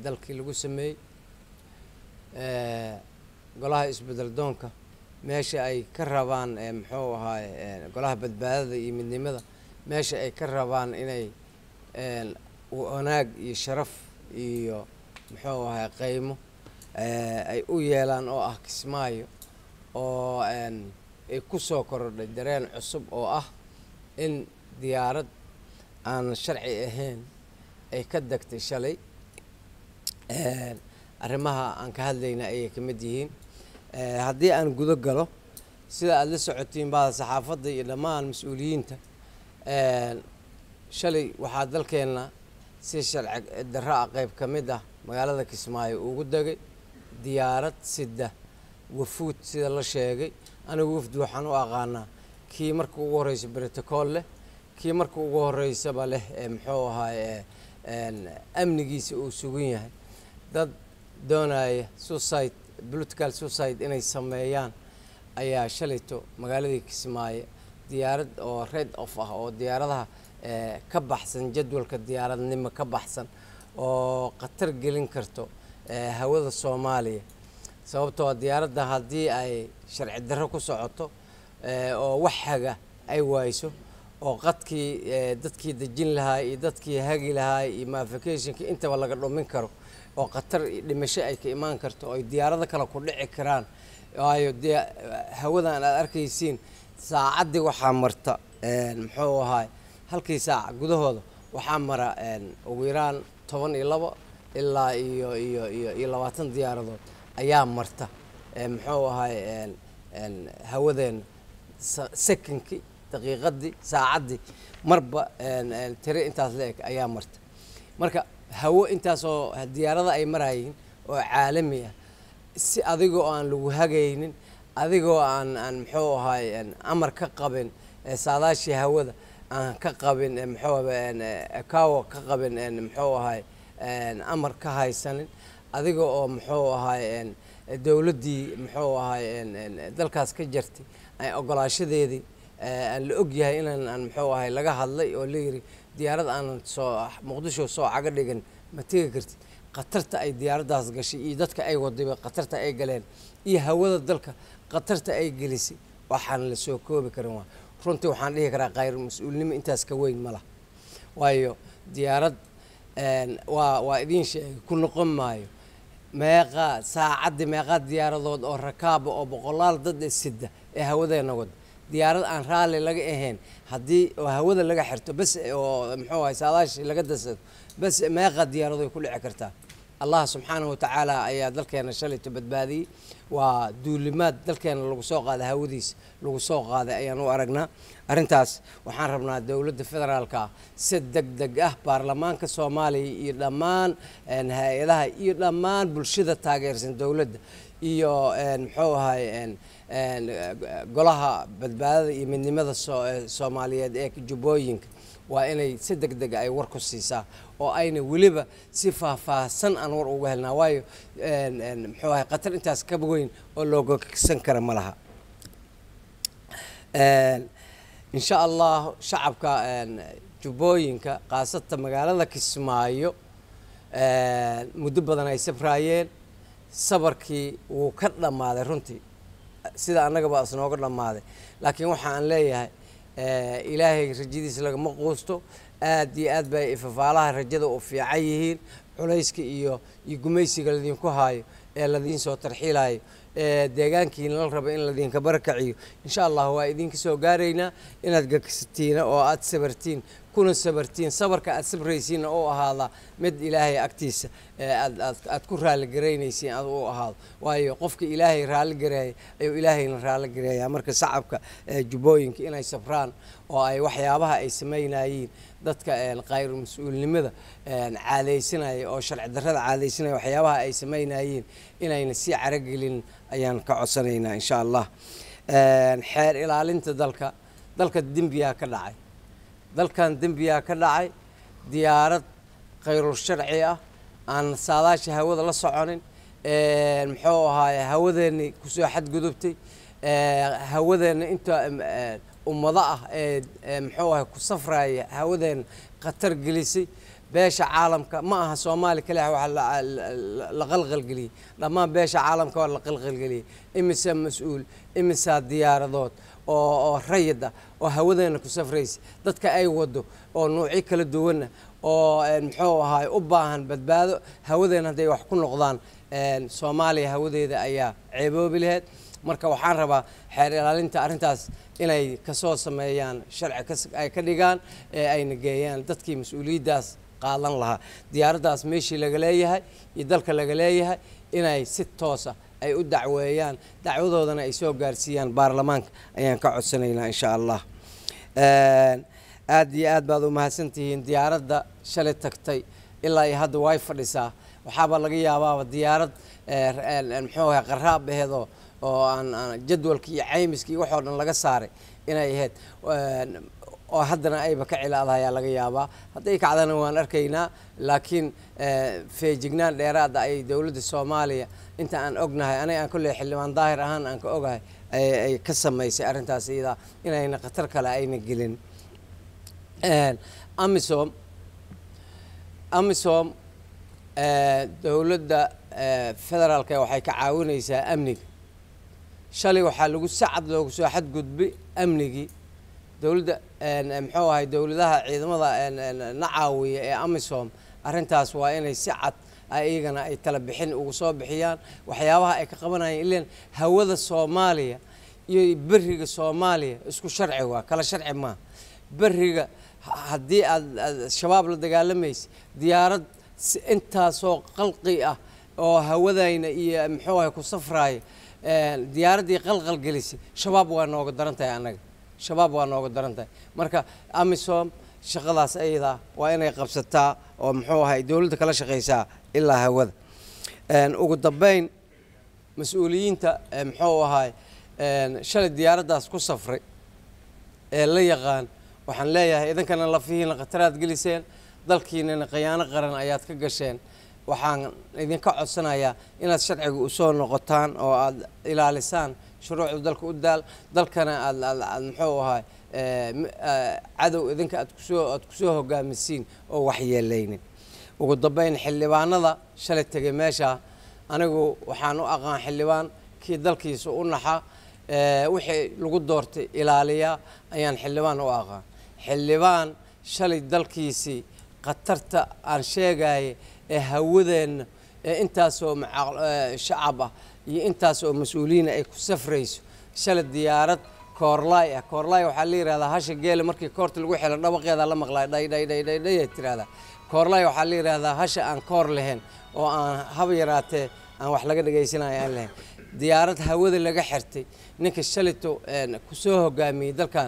dalkii lagu sameeyey golaha isbedel doonka meesha ay ka rabaan muxuu ahaay golaha badbaadada iyo midnimada meesha ay ka rabaan inay wanaag iyo sharaf iyo muxuu ahaay qaymo ay u yeelaan oo ah kismaayo oo ay ku soo korodhay dareen cusub oo ah in diyaarad aan sharci ahayn ay ka degtay shalay arrimaha aan ka hadlayna ayay ka mid yihiin haddii aan gudo galo sida aada la socotiin bada saxaafadda iyo dhammaan mas-uuliyiinta shalay waxaa dalkeenna si sharci darro ah qeyb ka mid ah magaalada kismaayo ugu degay diyaarad sida wafuud sida la sheegay anigu wafdi waxaan u aqaanaa kii marka ugu horreysa brotocool leh kii marka ugu horreysaba leh muxuu ahaay amnigiisa uu sugan yahay dad doonaya suicide political suicide inay sameeyaan ayaa shalayto magaaladii kismaayo diyaarad oo red off ah oo diyaaradaha ka baxsan jadwalka diyaaradnimo ka baxsan oo khatar gelin karto hawada soomaaliya sababtoo diyaaradda haddii ay sharci darro ku socoto oo wax haga ay waayso oo qadkii dadkii dejin lahaa iyo dadkii hagi lahaa iyo mafikationkii intaba laga dhumin karo oo khatar dhimasho ay ka imaan karto oo ay diyaarado kale ku dhici karaan waayo dee hawadan aad arkaysiin saacaddii waxaa marta muxuu ahaay halkii saac gudahooda waxaa mara ugu yaraan toban iyo labo ilaa iyo iyo iyo iyo labaatan diyaaradood ayaa marta muxuu ahaay hawadeena sekonkii daqiiqadii saacaddii marba tire intaas la eg ayaa marta marka hawo intaasoo diyaarada ay marayiin oo caalami ah si adigoo aan lagu hagaynin adigoo aan aan muxuu ahaay amar ka qabin saadaashii hawada aan ka qabin muxuu kawo ka qabin muxuu ahaay amar ka haysanin adiga oo muxuu ahaay dowladdii muxuu ahaay dalkaas ka jartay ogolaashadeedii aan la og yahay inaan aan muxuu ahay laga hadlay oo la yiri diyaarad aanan soo muqdisho soo caga dhigan ma tegi kartid khatarta ay diyaaraddaas gashay iyo dadka ay wadayba khatarta ay galeen iyo hawada dalka khatarta ay gelisay waxaan la soo koobi karin waa runtii waxaan dhihi karaa khayr mas-uulnimo intaas ka weyn ma laha waayo diyaarad waa waa idiin sheegay ku noqon maayo meeqaa saacaddii meeqaa diyaaradood oo rakaaba oo boqolaal dad ee sida ee hawadeena wada diyaarad aan raalli laga ahayn haddii oo hawada laga xirto bas oo muxuu ahay saadaashi laga dasado bas meeqa diyaaradoy ku dhici kartaa allah subxaanahu watacaala ayaa dalkeena shalayto badbaadiyey waa duulimaad dalkeena lagu soo qaaday hawadiisa lagu soo qaaday ayaan u aragnaa arrintaas waxaan rabnaa dowladda federaalka ah si deg deg ah baarlamaanka soomaaliya iyo dhammaan hay-adaha iyo dhammaan bulshada taageersan dowladda iyo muxuu ahay golaha badbaadada iyo midnimada soomaaliyeed ee jubbooyinka waa inay si deg dega ay war ku siisaa oo ayna weliba si faahfaahsan aan war uga helnaa waayo muxuu ahay khatar intaas ka weyn oo loogaksan kara ma laha insha allah shacabka jubbooyinka khaasatan magaalada kismaayo muddo badan ay safraayeen sabarkii wuu ka dhammaaday runtii sida annagaba isnooga dhammaaday laakiin waxa aan leeyahay ilaahay rajadiisa lagama quusto aad iyo aad bay ifafaalaha rajada u fiican yihiin culayska iyo iyo gumaysiga ladinku haayo ee ladiin soo tarxiilayo ee deegaankiina la rabo in ladinka barakaciyo insha allah waa idinka soo gaaraynaa inaad gagsatiina oo aad sabartiin kuna sabartiin sabarka aad sabraysiinna u ahaada mid ilaahay agtiisa aad aad aad ku raalligaraynaysiin aad u ahaado waayo qofka ilaahay raalligareeya ayuu ilaahayna raalligareeyaa marka shacabka jubbooyinka inay sabraan oo ay waxyaabaha ay samaynayiin dadka khayr mas-uulnimada caadaysanaya oo sharci darrada caadaysanaya waxyaabaha ay samaynayiin inayna sii caragelin ayaan ka codsanaynaa insha allah xeer ilaalinta dalka dalka dembiyaa ka dhacay dalkan dembiyaa ka dhacay diyaarad khayrul sharci ah aan saadaasha hawada la soconin muxuu ahaaye hawadeenni kusoo xadgudubtay hawadeenna inta ummado ah ee muxuu ahay ku safraya hawadeena khatar gelisay beesha caalamka ma aha soomaali kaliya waxa la qalqalgeliyey dhammaan beesha caalamka waa la qalqalgeliyey imise mas-uul imisaa diyaaradood oo oo rayid ah oo hawadeena ku safraysa dadka ay wado oo nuucyo kala duwanna oo muxuu ahaay u baahan badbaado hawadeena hadday wax ku noqdaan soomaaliya hawadeeda ayaa ceeboobi laheyd marka waxaan rabaa xeer ilaalinta arrintaas inay kasoo sameeyaan sharci ay ka dhigaan ee ayna geeyaan dadkii mas-uuliyaddaas qaadan lahaa diyaaraddaas meeshii laga leeyahay iyo dalka laga leeyahay inay si toosa ay u dacweeyaan dacwadoodana ay soo gaarsiiyaan baarlamaanka ayaan ka codsanaynaa insha allah aad iyo aad baad u mahadsantihiin diyaaradda shalay tagtay ilaa iyo hadda way fadhisaa waxaaba laga yaabaaba diyaarad muxuu ahay qaraab aheedoo oo aan jadwalka iyo caymiska iyo waxoo dhan laga saaray inay ahayd oo haddana ayba ka cilaadaha ayaa laga yaabaa hadday kacdana waan arkaynaa laakiin feejignaan dheeraada ay dowladda soomaaliya inta aan ognahay aniga aan kolley xildhibaan daahir ahaan aan ka ogahay ay ka samaysay arrintaas iyadaa inayna khatar kale ayna gelin amisom amisom dowladda federaalka waxay ka caawinaysaa amniga shalay waxaa lagu sacad loogu soo xadgudbay amnigii dowladda muxuu ahay dowladaha ciidamada na caawiya ee amisom arrintaas waa inay si cad iyagana ay tala bixin ugu soo bixiyaan waxyaabaha ay ka qabanayaan ilan hawada soomaaliya iyo beriga soomaaliya isku sharci waa kala sharci maaha beriga haddii aad shabaab la dagaalamaysa diyaarad intaasoo qalqi ah oo hawadayna iyo muxuu ahay ku safraaya diyaaraddii qalqal gelisay shabaab waa nooga daran tahay annaga shabaab waa nooga daran tahay marka amisom shaqadaas ayadaa waa inay qabsataa oo muxuu ahay dowladda kala shaqaysaa ilaa hawada ugu dambeyn mas-uuliyiinta muxuu ahay shalay diyaaraddaas ku safray ee la yaqaan waxaan leeyahay idinkana lafihiina khataraad geliseen dalkiinana khiyaano qaran ayaad ka gasheen waxaan idinka codsanayaa inaad sharciga usoo noqotaan oo aad ilaalisaan shuruucda dalka u daal dalkana aad aad muxuu ahay cadow idinka aad kusoo aad kusoo hogaamisiin oo waxyeelaynin ugu dambeyn xildhibaanada shalay tegay meesha anigu waxaan u aqaan xildhibaan kii dalkiisa u naxa wixii lagu doortay ilaaliya ayaan xildhibaan u aqaan xildhibaan shalay dalkiisii khatarta aan sheegaya ee hawadeenna ee intaasoo shacab ah iyo intaasoo mas-uuliyiina ay ku safrayso shalay diyaarad koorlaay ah koorlaay waxaa la yihahdaa hasha geela markii koorta lagu xilo dhawaqeeda la maqlay dhay dhay dhay dhay dhay tirahdaa koorlaay waxaa la yihahdaa hasha aan koor lahayn oo aan haba yaraatee aan wax laga dhagaysanayo aan lahayn diyaarad hawada laga xirtay ninka shalito kusoo hogaamiyey dalkan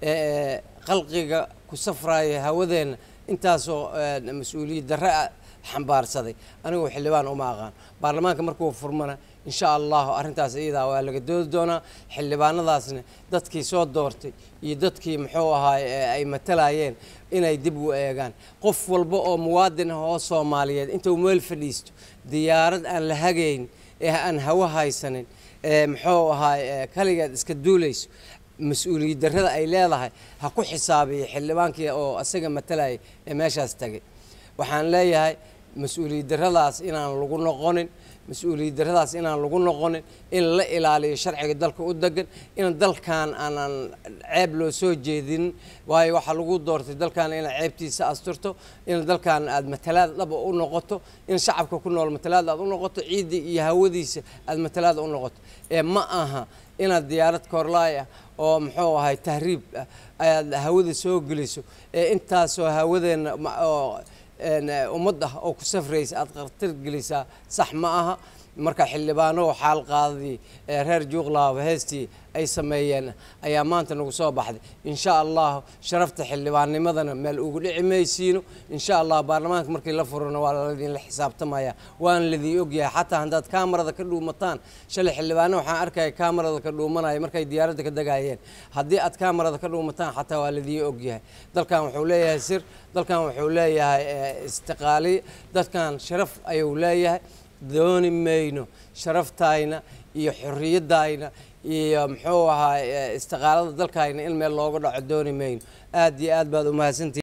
qalqiga ku safraaya hawadeenna intaasoo mas-uuliyad darre xambaarsaday anigu xildhibaan uma aqaan baarlamaanka markuu furmana insha allahu arrintaas iyadaa waa laga doodi doonaa xildhibaanadaasna dadkii soo doortay iyo dadkii muxuu ahaay ay matalayeen inay dib u eegaan qof walba oo muwaadin ah oo soomaaliyeed intuu meel fadhiisto diyaarad aan la hagayn ee aan hawo haysanin ee muxuu ahaay kaligeed iska duulayso mas-uuliyad darrada ay leedahay ha ku xisaabiya xildhibaankii oo asaga matalayay ee meeshaas tagay waxaan leeyahay mas-uuliyad darradaas inaan lagu noqonin mas-uuliyad darradaas inaan lagu noqonin in la ilaaliyo sharciga dalka u degan in dalkan aanan ceeb loo soo jeedinin waayo waxaa lagu doortay dalkan inaad ceebtiisa asturto in dalkan aad matalaad dhaba u noqoto in shacabka ku nool matalaad aad u noqoto ciiddii iyo hawadiisa aad matalaad u noqoto ee ma aha inaad diyaarad koorlaay ah oo muxuu ahay tahriib ah ayaad hawada soo geliso ee intaasoo hawadeenna oo ummad ah oo ku safraysa aad khatar gelisaa sax ma aha marka xildhibaano xaal qaadadii reer juuqlaaba heestii ay sameeyeen ayaa maanta nagu soo baxday insha allah sharafta xildhibaannimadana meel ugu dhici maysiino insha allah baarlamaanka markii la furana waa ladinla xisaabtamaya waana ladii ogyahay xataa haddaad kaamarada ka dhuumataan shalay xildhibaano waxaan arkaya kaamarada ka dhuumanaya markay diyaaradda ka degayeen haddii aad kaamarada ka dhuumataan xataa waa ladii ogyahay dalkan wuxuu leeyahay sir dalkan wuxuu leeyahay istiqaaliy dadkan sharaf ayuu leeyahay dooni mayno sharaftayna iyo xorriyadayna iyo muxuu ahaa istiqaalada dalkayna in meel looga dhaco dooni mayno aad iyo aad baad umahadsantihi